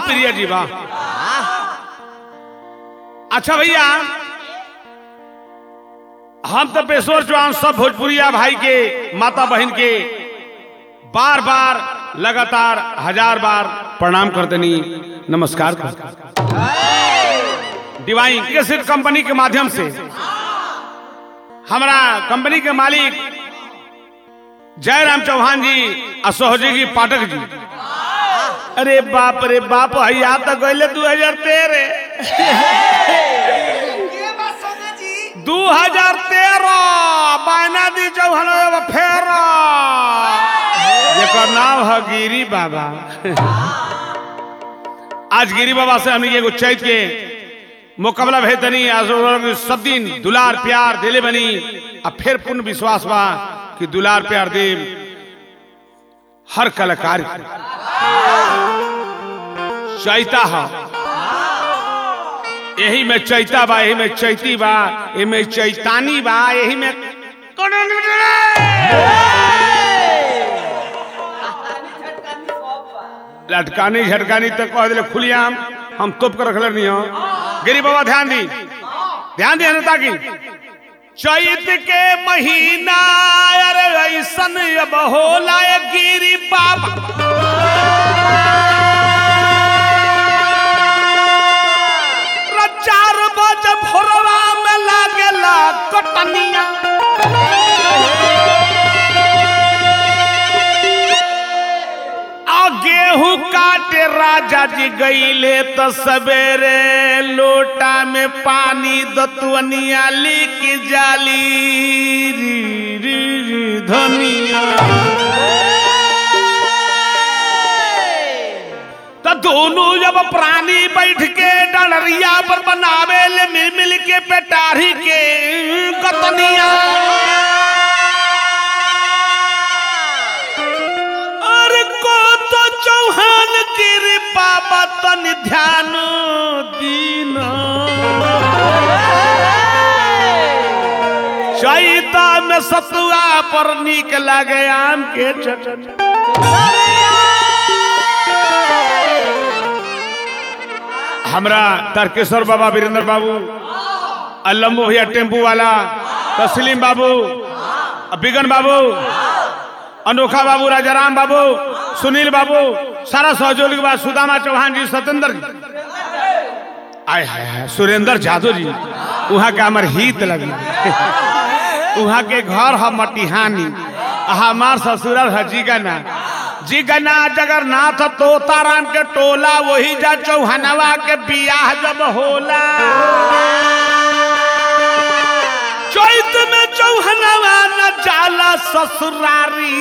प्रिय जी वाह अच्छा भैया हम तो पेशोर चौहान सब भोजपुरिया भाई के माता बहन के बार बार लगातार हजार बार प्रणाम करतनी नमस्कार करतनी डिवाइन केसेट कंपनी के माध्यम से हमारा कंपनी के मालिक जयराम चौहान जी और सहयोगी पाठक जी अरे बाप रे बाप हैया तो गए दू हजार तेरह ये बात सोना जी दू हजार तेरह बायना दी चौहान फेर जेकर नाम है गिरी बाबा आज गिरी बाबा से हमने एगो चैत के मुकाबला भेतनी आज लोग सब दिन दुलार प्यार दिले बनी अब फिर पूर्ण विश्वास बा कि दुलार प्यार दे हर कलाकार के। चैता है यही में चैता बा यही में चैती बा यही में चैतानी बा यही में लटकानी झटकानी तक कह दिले खुलियाम हम तोप कर रखले नहीं हो गिरी बाबा ध्यान दी ध्यान दी अनता की चैत के महीना अरे ऐसन अब होला ये गिरी बाबा चार बजे भोरवा में लागेला कटनिया आ गेहूं काटे राजा जी गईले तो सवेरे लोटा में पानी दतवनिया लिक जाली री री री धनिया तो दोनों जब प्राणी बैठ के डलरिया पर बनावे ले मिल मिल के पेटारी के कतनिया अरे को तो चौहान कृपा बतन ध्यान दीन चैता में सतुआ पर निक लगे आम के चटनी हमरा तारकेश्वर बाबा वीरेंद्र बाबू अल्लम्बू भैया टेम्पू वाला तस्लीम बाबू बिगन बाबू अनोखा बाबू राजाराम बाबू सुनील बाबू सारा सहयोगी बा सुदामा चौहान जी सत्येंद्र जी आय हाय हाय सुरेंद्र यादव जी वहाँ के हमार हित लगी वहाँ के घर है मटिहानी आ हमार ससुरल है जीगना जीगना जगन्नाथ तोताराम के टोला वही जा चौहनवा के बियाह जब होला चैत में चौहनवा न जाला ससुरारी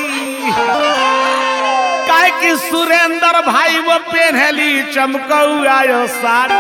काहे कि सुरेंद्र भाई वो पेन्हली चमकौआ साड़ी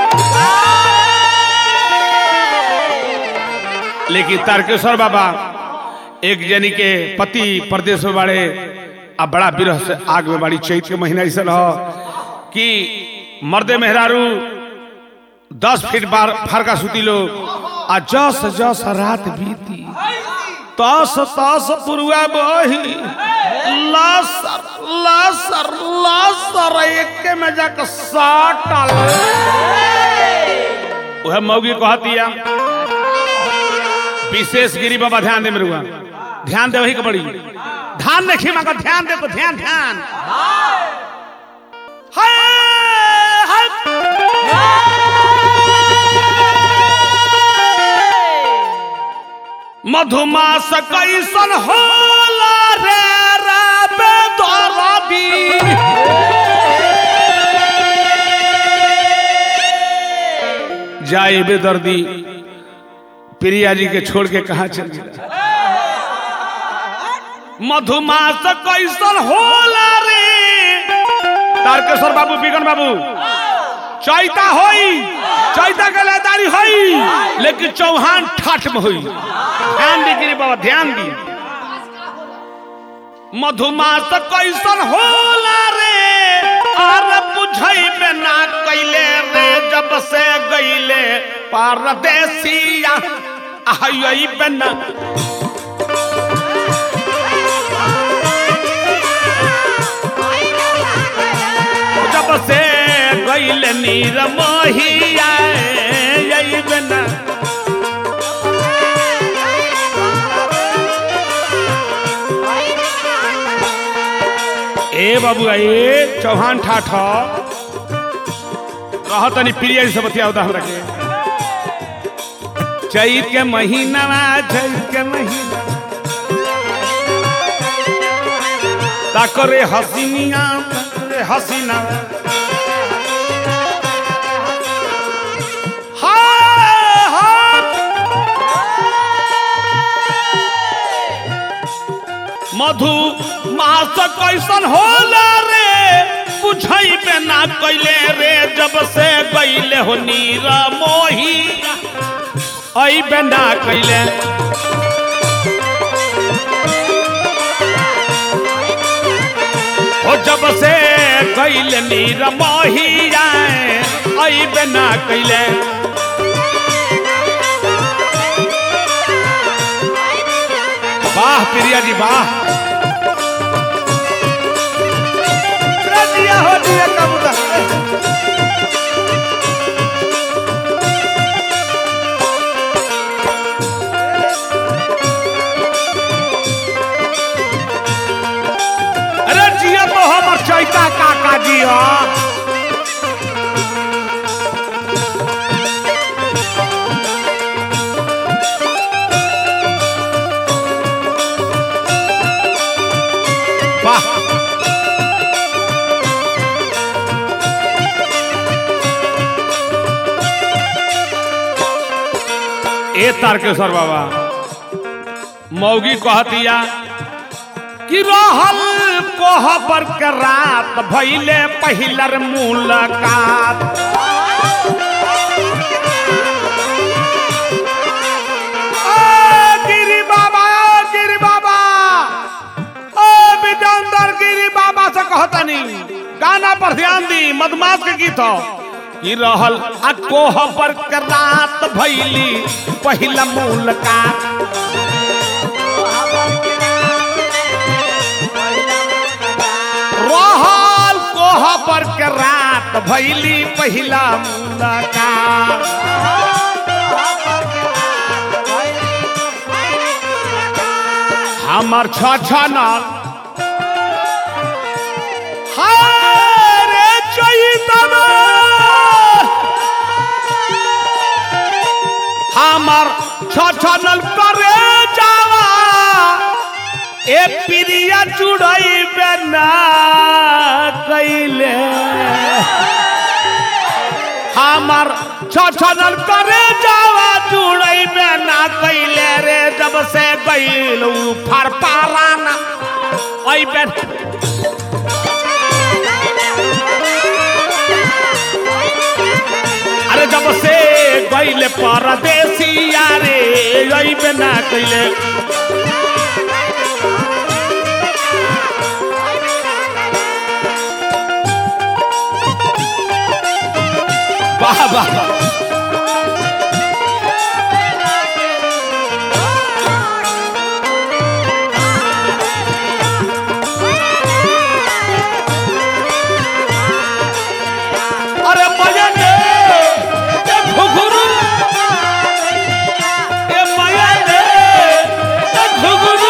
लेकिन तारकेश्वर बाबा एक जनी के पति प्रदेश में बड़े अब बड़ा विरह से आग में बड़ी चैत के महीना ऐसा हो कि मर्दे मेहरारू दस फीट बार फरका सुती लोग आ जस जस रात बीती तस तस पुरुआ बही लसर लसर लसर एक में जाकर साटल वह मौगी कहतिया विशेष गिरी बाबा ध्यान दे मेरुआ ध्यान दे वही के बड़ी ध्यान देखी मगर ध्यान दे तो ध्यान ध्यान हाय हाय मधुमास कैसन होला रे राबे दरदी जाए बेदर्दी प्रिया जी के छोड़ के कहा चल गया मधुमास कैसन होला रे तारकेश्वर बाबू बिगन बाबू चैता होई चैता के लेदारी होई लेकिन चौहान ठाठ में होई ध्यान दी गिरी बाबा ध्यान दी मधुमास कैसन होला रे और बुझई में ना कैले रे जब से गईले परदेसिया आई बना जब से गईल नीर मोहिया अइबे ना ए बाबू ए चौहान ठाठ कह तनी प्रिय से बतिया हमरा के चैत के महीना चैत के महीना ताकरे हसीनिया ताकरे हसीना हाय हाय मधु मास कैसन होला रे बुझैबे ना कैले रे जब से गईले हो नीर मोही अइबे ना कैले ओ जब से गईले नीर मोही आए अइबे ना कैले वाह प्रिया जी वाह दिया हो दिया कबूतर अरे जिया तो हमर चैता काका जी हो वाह ए तारकेश्वर बाबा मौगी कहतिया कि रहल कोहबर के रात भैले पहिलर मुलाकात ओ गिरी बाबा ओ गिरी बाबा ओ विजंदर गिरी बाबा से कहतनी गाना पर ध्यान दी मधुमास के गीत हो कि रहल आ कोहबर के रात भैली पहिला मुलाकात रहल कोहबर के रात भैली पहिला मुलाकात हमर छ छ नल हारे चैतवा हमर छ छ नल करे जावा ए प्रिया जुड़ैबे ना कैले हमर छछनल करे जावा जुड़ैबे ना कैले रे जब से गइल उ फर पाराना अइबे अरे जब से गइल परदेसिया रे अइबे ना कैले वाह वाह अरे मयन ए घुघरू ए मयन ए घुघरू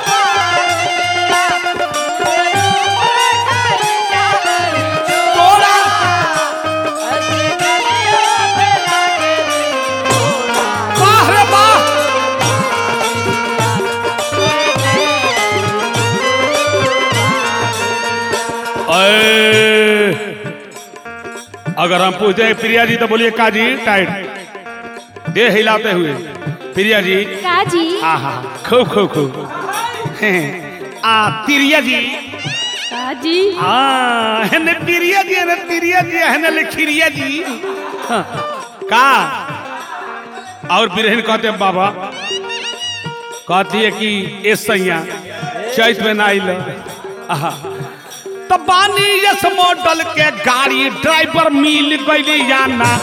तोरा वाह रे वाह अए, अगर हम पूछते हैं प्रिया जी तो बोलिए काजी टाइट दे हिलाते हुए प्रिया जी काजी आ हा खूब खूब खूब हैं, आ तिरिया जी काजी आ हेने प्रिया जी हेने तिरिया जी हेने लिखिरिया जी हाँ, का और बिरहन कहते हैं बाबा कहती है कि ए सैया चैत में ना आइल आहा तो बानी यस मॉडल के गाड़ी ड्राइवर मिल गई या ना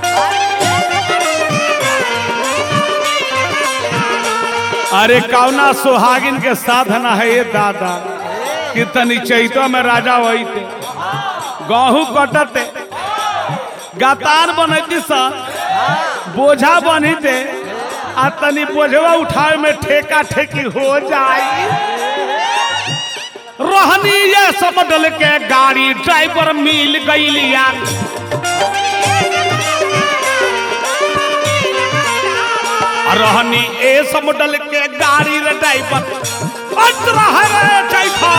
अरे कौना सुहागिन के साधन है ये दादा कि तनी चैतो में राजा वही थे गहूं कटते गातार बनैती सर बोझा बनी दे आ तनी बोझवा उठावे में ठेका ठेकी हो जाई रहनी ये समडल के गाड़ी ड्राइवर मिल गईलिया रहनी ए समडल के गाड़ी रे ड्राइवर बच रहा रे चैखा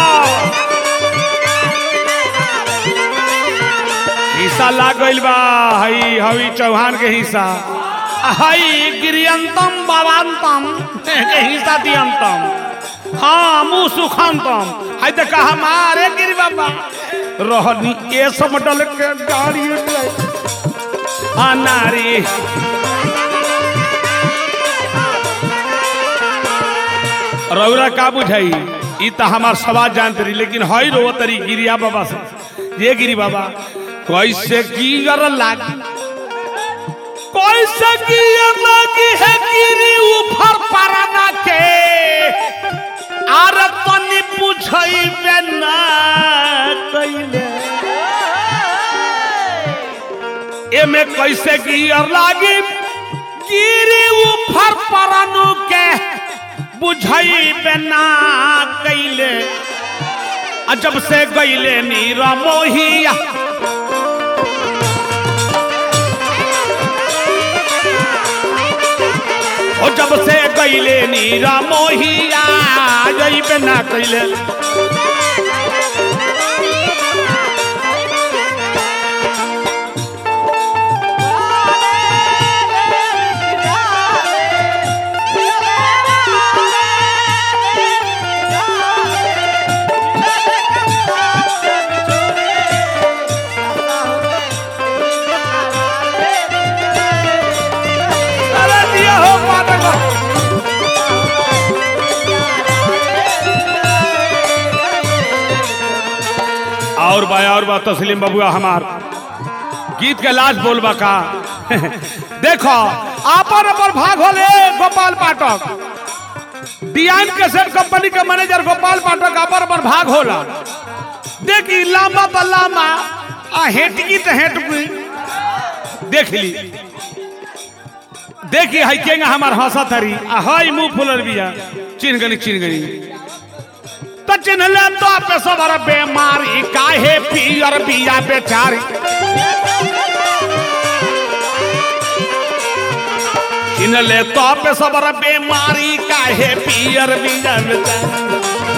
हिस्सा लाग गइल बा हई हवी चौहान के हिस्सा हई गिरियंतम बाबांतम के हिस्सा दियंतम हाँ मुँह सुखांतम हई तो कहा मारे गिरी बाबा रहनी ए समडल के गाड़ी आ नारी रौरा का बुझाई ई तो हमार सवाल जानते रही लेकिन हई रो तरी गिरिया बाबा से ये गिरी बाबा कैसे गियर लागी कैसे गियर लागी है गिरी ऊपर पराना के आर तनी पूछई बेना कइले एमे कैसे गियर लागी गिरी ऊपर परानु के बुझई बेना कइले आ जब से गईले नीरा मोहिया ओ जब से गईले नीरा मोहिया जइबे ना कइले अरे दिया हो पाटक और बा और बा तस्लीम बबुआ हमार गीत के लास्ट बोलबा का देखो आपन अपन भाग होले गोपाल पाठक डियान कैसेट कंपनी के मैनेजर गोपाल पाठक आपन अपन भाग होला देखी लामा तो लामा आ हेटकी तो हेटकी देख ली देखी हई केंगा हमार हंसा थरी आ हई मुंह फुलर बिया चिन्ह गनी चिन्ह गनी तो चिन्हले तो पे सबर बेमारी काहे पियर बिया बेचारी चिन्हले तो पे सबर बेमारी काहे पियर बिया बेचारी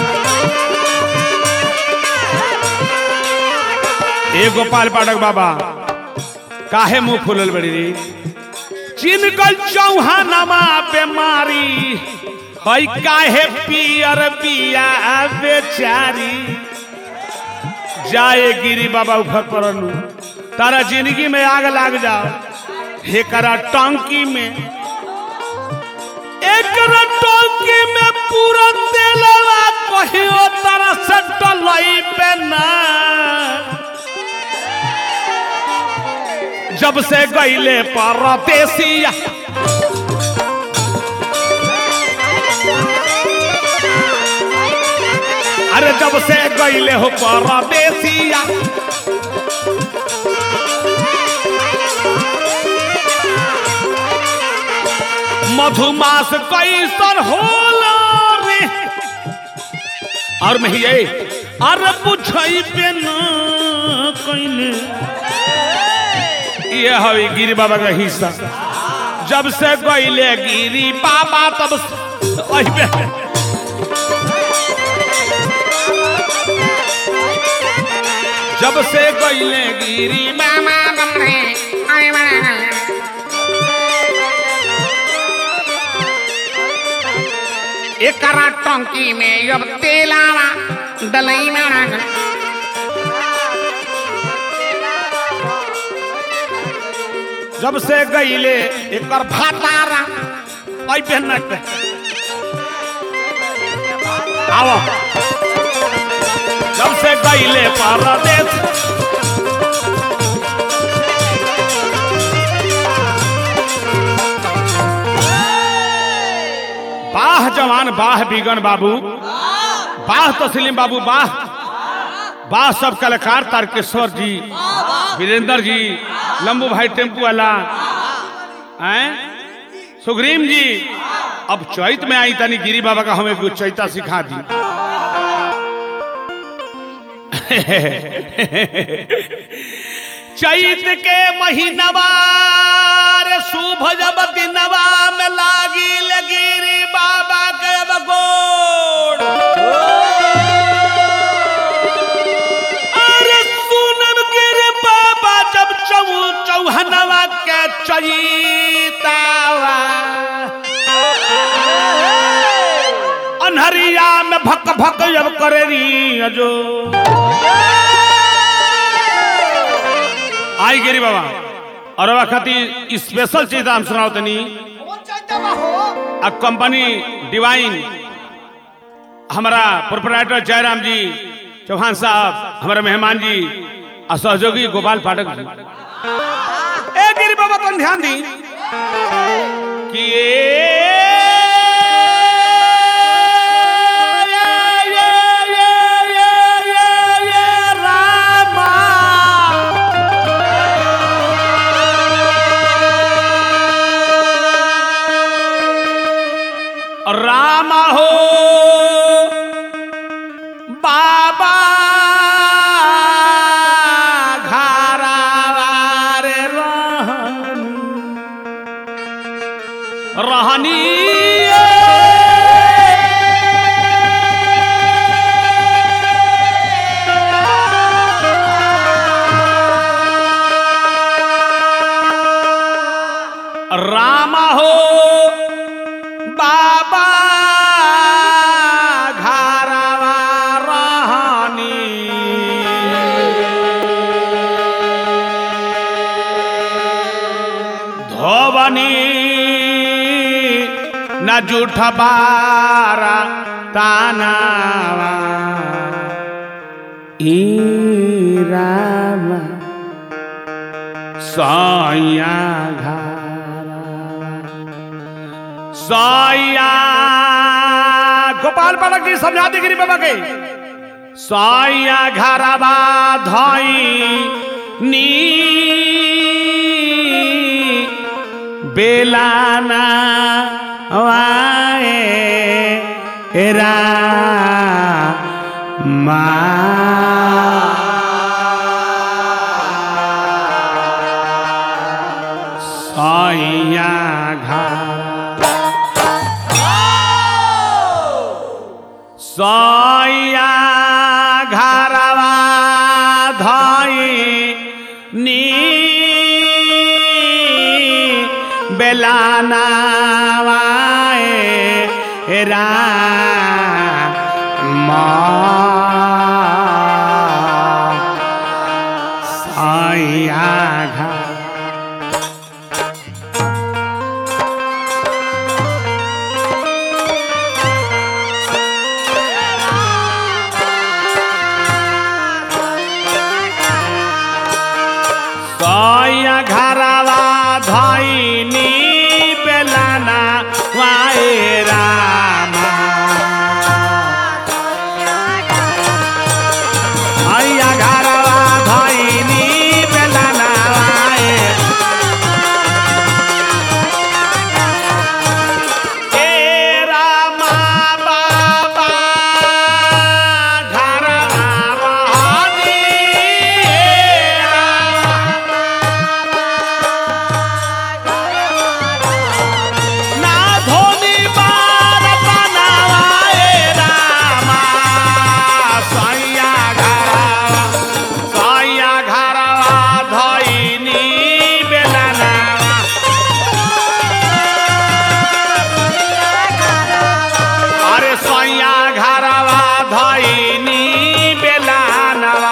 ए गोपाल पाठक बाबा काहे मुंह फुलल बड़ी रे चिनकल चौहानमा बेमारी हई काहे पियर बिया बेचारी जाए गिरी बाबा ऊपर परनु तारा जिंदगी में आग लाग जाओ हेकरा टंकी में एकरा टंकी में पूरा तेलवा कहियो तारा से डलई पे ना जब से गईले परदेसिया अरे जब से गईले हो परदेसिया मधुमास कैसन होला रे और मैं ये अरे पूछई पे न कइने ये हवे गिरी बाबा का हिस्सा जब से गईले गिरी बाबा तब से- अइबे जब से गईले गिरी मामा बमरे आय मामा एकरा टंकी में अब तेलावा डलई में उड़ा जब से गईले एकर भातारा अइबे न के आओ जब से गईले परदेश बाह जवान बाह बिगन बाबू बाह तस्लीम बाबू बाह बाह सब कलाकार तारकेश्वर जी वीरेंद्र जी लंबू भाई टेम्पू वाला हैं सुग्रीम जी अब चैत में आई तनी गिरी बाबा का हमें कुछ चैता सिखा दी चैत के महीनवा रे शुभ जब दिनवा में लागी लगिरी बाबा के बगोड़ अरे सुनब के रे बाबा जब चौ चौहनवा के चैतावा अनहरिया में भक भक जब करे री जो आई गिरी बाबा और अब खातिर स्पेशल चीज हम सुनाओ तनी आ कंपनी डिवाइन हमारा प्रोपराइटर जयराम जी चौहान साहब हमारे मेहमान जी और सहयोगी गोपाल पाठक जी ए गिरी बाबा तुम ध्यान दी कि राम हो बाबा घरावार रहनी राम हो बाबा घरवा रहनी धोबनी न जूठ बारा तानावा ई राम सैया घरवा साया गोपाल बालक जी समझा दी गिरी बाबा के साया घरवा धई नी बेलाना वाए रा मा साया घरा सैया घरवा धई नी बेलानावाए रा सैया घर सैया घरवा धैनी बेलाना वाए रामा सैया घरवा धैनी बेलाना वाए ए रामा बाबा घरवा रहनी ए रामा ना धोनी बार बनावाए रामा सैया घरवा सैया घरवा धैनी बेलनावा अरे सैया घरवा धैनी बेलनावा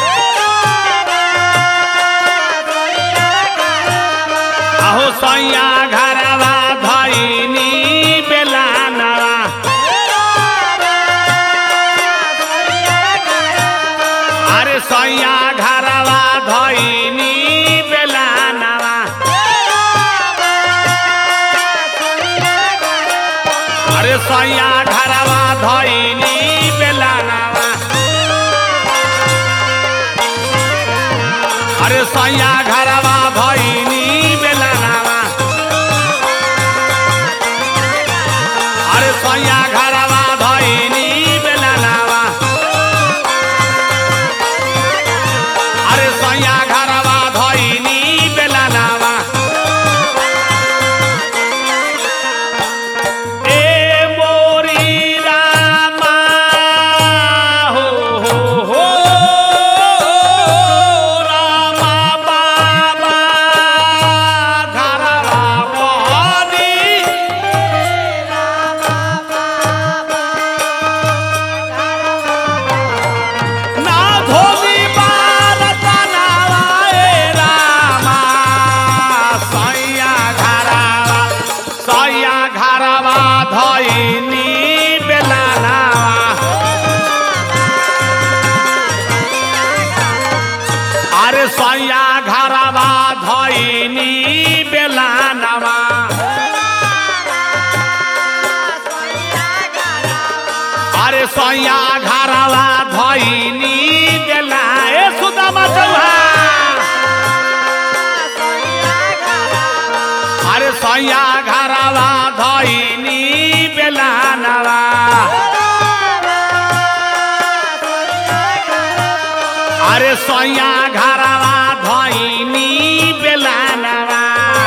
आहो सैया घरवा धैनी बेलनावा अरे सैया घरवा धैनी बेलनावा अरे सैया घरवा धैनी बेलनावा अरे सैया घरवा धइनी बेलानावा अरे सैया घरवा धइनी बेलानावा अरे सैया घरवा धइनी बेला ए सुदामा चौहा अरे सैया घरवा धइनी बेलानावा अरे सैया घरवा धइनी बेलानावा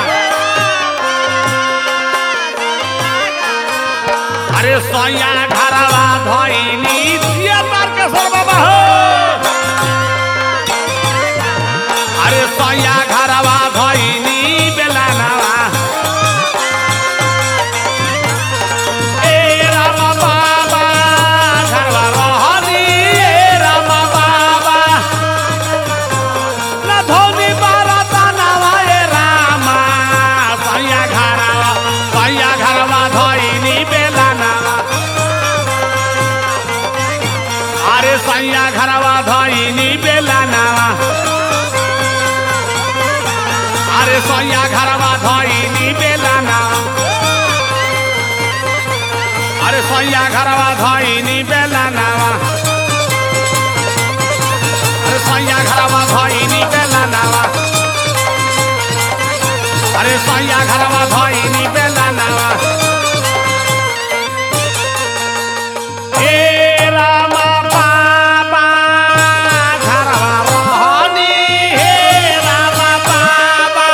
अरे सैया घरवा धइनी जिया तारकेश्वर बाबा हो अरे सैया घरवा धइनी बेलानावा ए राम बाबा घरवा रहनी ए राम बाबा न धोनी बारा तानावा ए रामा सैया घरवा सैया घरवा धइनी बेलानावा अरे सैया घरवा धइनी बेलानावा अरे सैया घरवा धइनी बेलानावा अरे सैया घरवा धइनी बेलानावा अरे सैया घरवा धइनी बेलानावा अरे सैया घरवा धइनी बेलानावा ए रामा बाबा घरवा रहनी हे रामा बाबा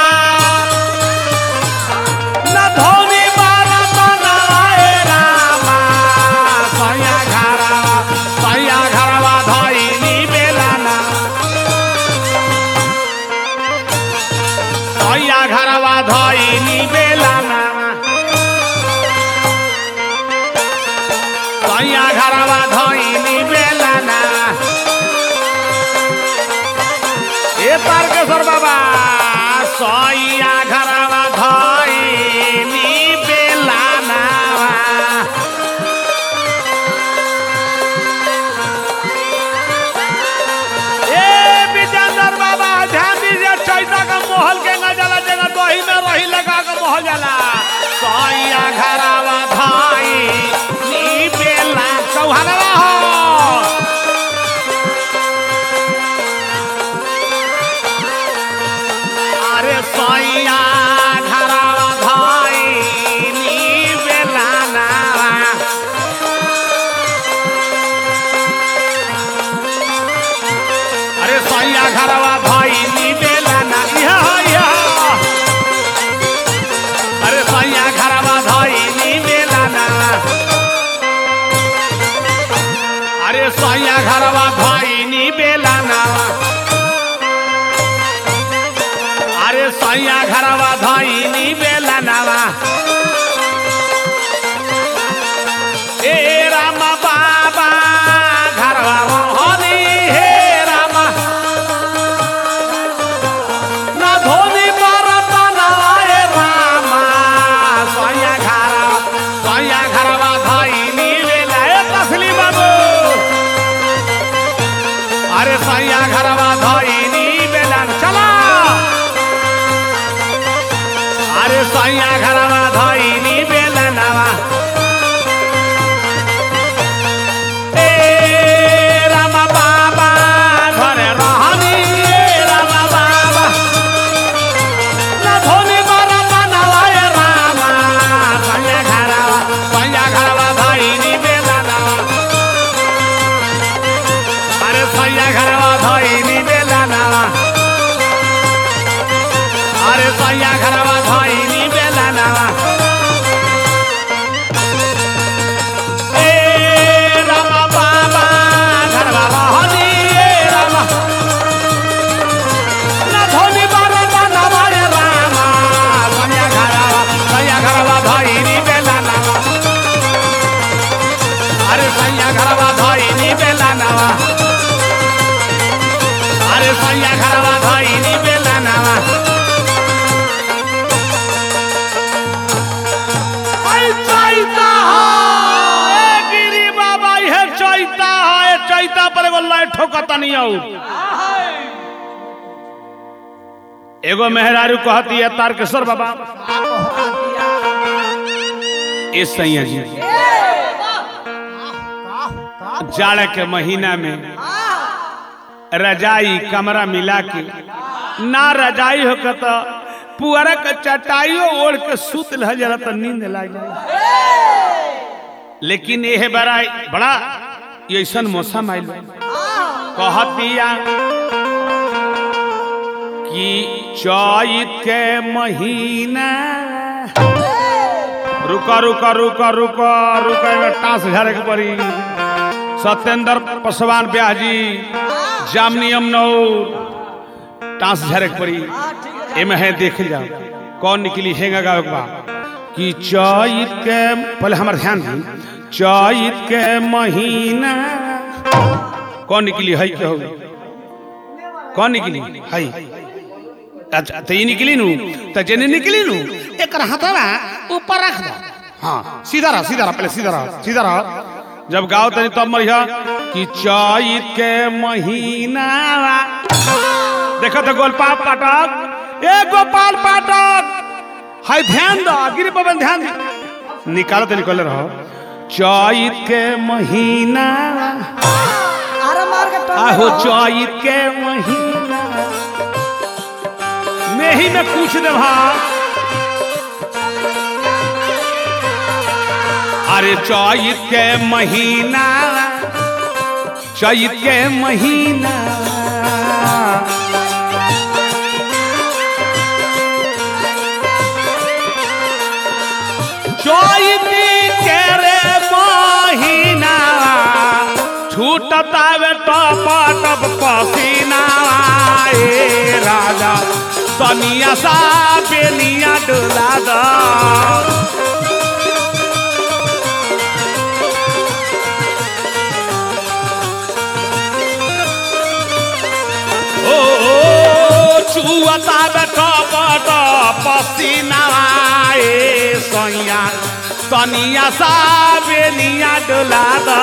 न धोनी बारा बनावा ए रामा सैया घरवा सैया घरवा धइनी बेलाना सैया घरवा धइनी बेलाना सैया घरवा धइनी बेलाना ए तारकेश्वर बाबा सैया घरवा धइनी बेलाना ए विजेंद्र बाबा ध्यान दीजिए चैता का मोहल के न जाला जगह दही में रही लगा के मोहल जाला सैया घरवा धाई नी बेला चौहानवा हो अरे सैया घरवा धाई नी बेला नावा अरे सैया घरवा भाई नी बेला ना इहा इहा अरे सैया घरवा भाई नी बेला ना अरे सैया घरवा भाई नी बेला ना अरे सैया घरवा भाई नी बेला नावा ए रामा बाबा घरवा हरी हे रामा ना धोनी बरतना ए रामा सैया घरवा सैया घरवा भाई नी बेला ए तसली बाबू अरे सैया घरवा भाई नी बेला चला अरे सैया घरवा भाई नी बेला नावा ए रामा बाबा घरे रहनी ए रामा बाबा ना धोनी बारा बनावा ए रामा सैया घरवा सैया घरवा भाई नी बेला नावा अरे सैया घरवा भाई नी बेला नावा अरे सैया घरवा भाई नी बेला नावा ए रामा बाबा घरवा रहनी ए रामा ना धोनी बारा बनावा ए रामा सैया घरवा सैया घरवा भाई नी बेला नावा अरे सैया घरवा भाई नी बेला नावा अरे सैया घरवा भाई नी बेला नावा आई चाइता लय ठोकतनी आऊ एगो मेहरारू कहती है तारकेश्वर बाबा ए सैया जी जाड़ के महीना में रजाई कमरा मिला के ना रजाई हो के तो पुअरा के चटाइयो ओढ़ के सुत रह जरा तो नींद लाग जाए लेकिन यह बड़ा बड़ा ऐसन मौसम आयल कहतिया कि चैत के महीना रुका रुका रुका रुका रुका एमे टांस झाड़े के पड़ी सत्येंद्र पासवान ब्याह जी जामनियम नौर टांस झाड़े के पड़ी एमे है देख जाओ कौन निकली हेंगा गावे के बा कि चैत के पहले हमार ध्यान दी चैत के महीना कौन निकली है के हो कौन निकली है अच्छा तो ये निकली नू तो जेने निकली नू एक हथवा ऊपर रख दो हाँ सीधा रहा सीधा रहा पहले सीधा रहा सीधा रहा जब गाओ तनी तब मरिया कि चैत के महीना देखो तो गोलपाल पाठक ए गोपाल पाठक हाय ध्यान दो गिरी पवन ध्यान दे निकालो तो निकल रहो चैत के महीना अरे मार के टोक आहो चैत के महीना में ही में पूछ दे भा अरे चैत के महीना चैत के महीना चैत के रे महीना छूटतावे टप टप पसीना ए राजा सनिया सा बेनिया डोला दा ओ चुअता बेटा बड़ा पसीना ए सैया सनिया सा बेनिया डोला दा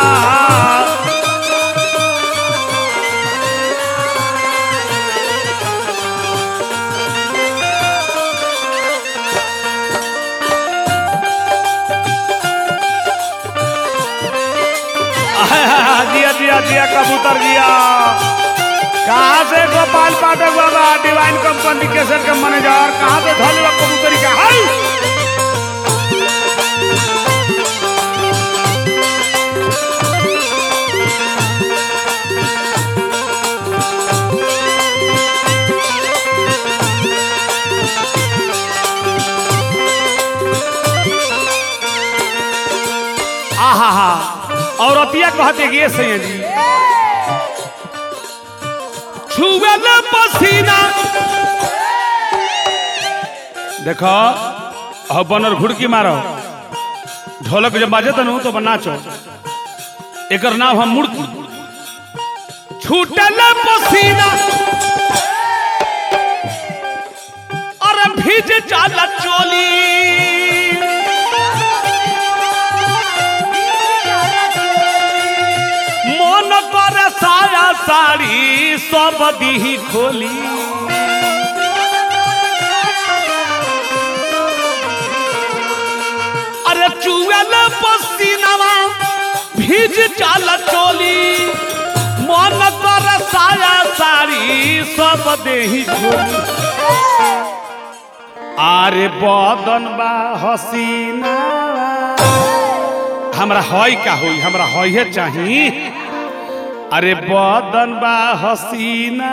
जिया जिया जिया कबूतर जिया कहाँ से गोपाल पाठक बाबा डिवाइन कंपनी केसर के मैनेजर कहाँ से धोल कबूतरी का हाय आहा हा औरतिया कहते कि ये सैया जी छुए न पसीना देखो अब बनर घुड़की मारो ढोलक जब बाजे तनु तो नाचो एकर नाम हम मुड़की छूटे न पसीना अरे भीज जाला चोली मन पर साया साड़ी सब दी खोली अरे चुएल पसीनावा भीज चाल चोली मन पर साया साड़ी सब देही खोली अरे बदन बा हसीना हमरा हई का होई हमरा हई चाही अरे बदन बा हसीना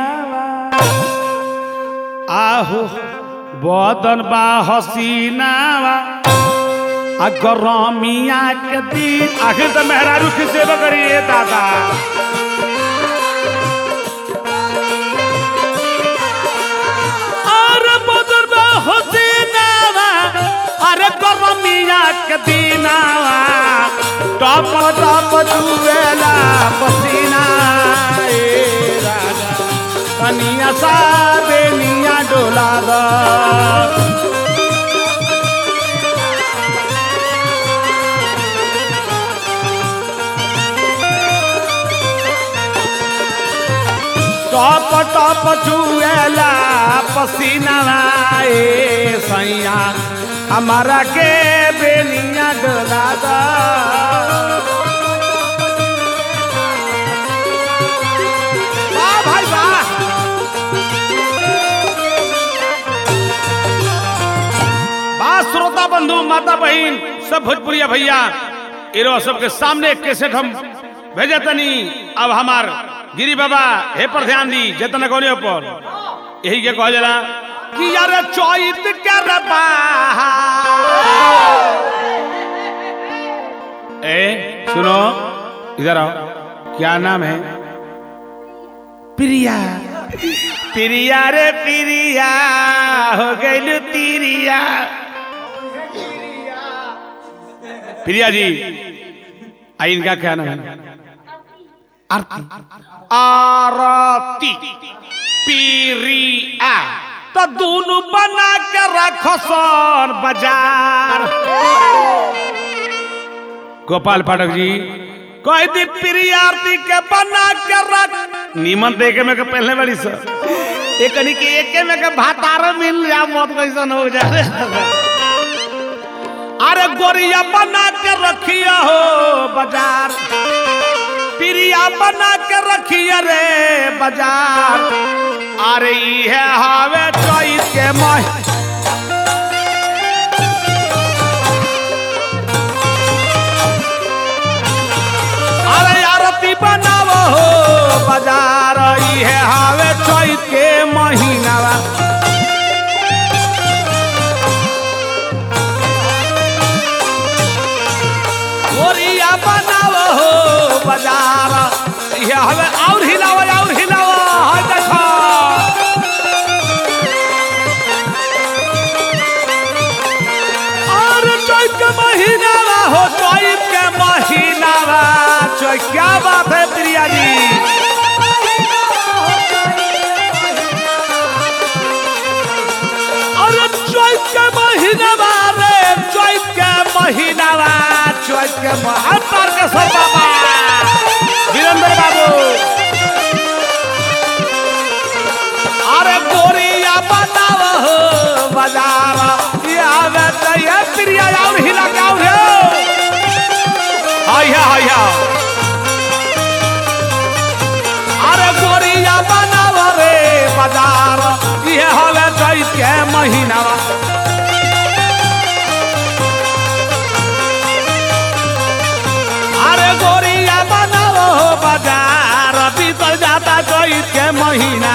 आहो बदन बा हसीना आ गरमिया के दिन आखिर तो मेहरारू की सेवा करिए दादा अरे बदन बा हसीना अरे गरमिया के दिनावा टप टप चुवेला पसीना ए राजा कनिया सा बेनिया डोला दा पचुएला पसीना ए सैया हमारा के बेनिया डोला दा वाह भाई वाह वाह श्रोता बंधु माता बहन सब भोजपुरिया भैया इरो सबके सामने एक कैसेट हम भेजे तनी अब हमार गिरी बाबा हे पर ध्यान दी जतन कोने पर यही के कह जरा कि यार चौत कर ए सुनो इधर आओ क्या नाम है प्रिया प्रिया रे प्रिया हो गई तिरिया प्रिया जी आई इनका क्या नाम है आरती आरती प्रिया तो दोनों बना के रखो सोन बाजार गोपाल पाठक जी कह दी प्रिया आरती के बना के रख नीमन देखे में के पहले वाली सर एक के एक में के भातार मिल जा मौत कैसन हो जाए अरे गोरिया बना के रखिया हो बाजार प्रिया बना के रखिया रे बाजार अरे ये हावे चौथ के मह अरे आरती बनाव हो बाजार ये हावे चौथ के महीना गोरिया बनाव हो बाजार ये हवे और हिलाव और हिलाव हाय देखो और चैत के महीना हो चैत के महीना चैत क्या बात है प्रिया जी अरे चैत के महीना रे चैत के महीना चैत के महातर के सब बाबा वीरेंद्र बाबू अरे गोरिया बनाव हो बाजार ये आवे तो ये प्रिया और हिला के और आया आया अरे गोरिया बनाव रे बाजार ये हवे चैत के महीना अरे गोरिया बनाव हो बाजार बीतल जाता चैत के महीना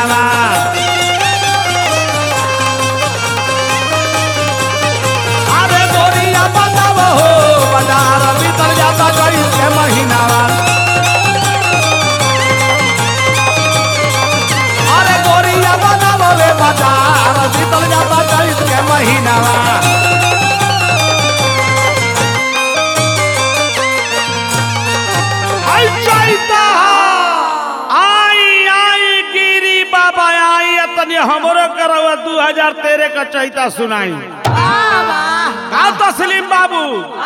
अरे गोरिया बनाव हो बाजार बीतल जाता चैत के महीना अरे गोरिया बनाव रे बाजार बीतल जाता चैत के महीना आई चैता आई आई गिरी बाबा आई तनी हमरो करवा दू हजार तेरह का चैता सुनाई का तस्लीम बाबू